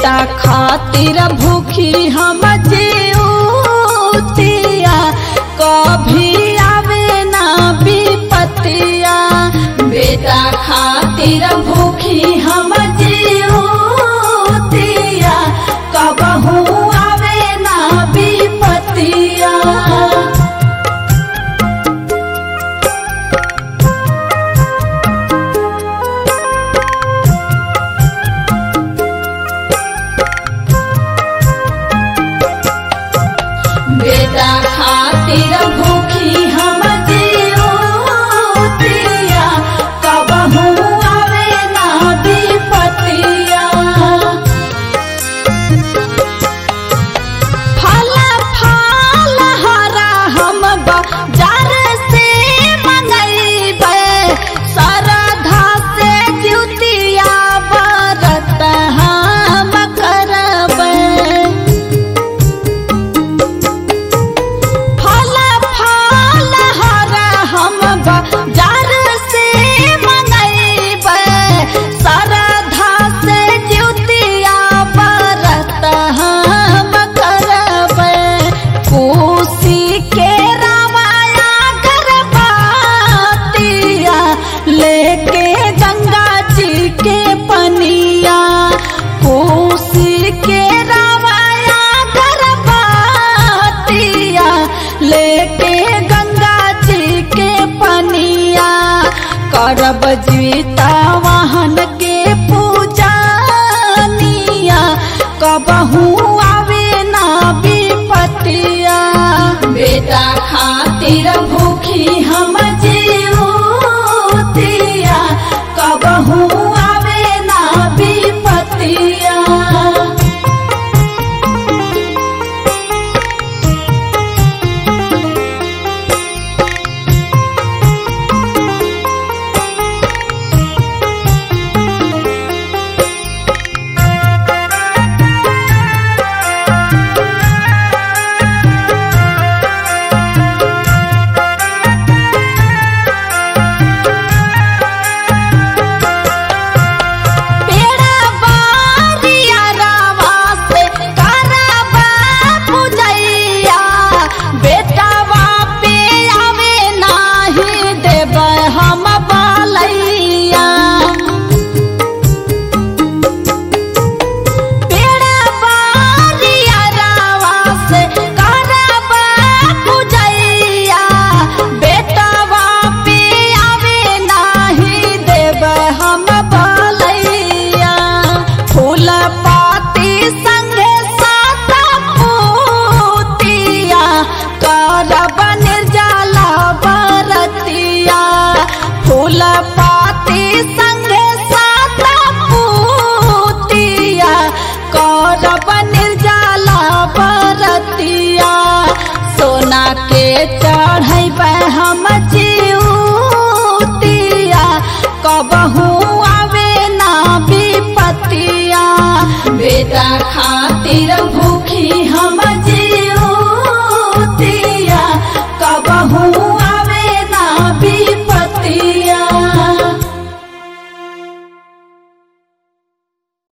बेटा खातिर भूखी हम जीवतिया कभी आवे ना विपतिया बेटा खातिर भूखी हम जीवतिया कबहू आवे ना विपतिया बेटा खातिर भूखी हम जीवतिया कबहू आवे ना विपतिया फल फल हरा हम बाजार से मंगैबे सरधा से जुतिया बरत हम करबै फल फल हरा हम बाजार से मंगैबे सरधा से जुतिया बरत हम करबै कोसी के रामाया गरबातिया लेके गंगा जी के पनिया कोसी के रामाया गरबातिया लेके गंगा जी के पनिया करब जीता वाहन के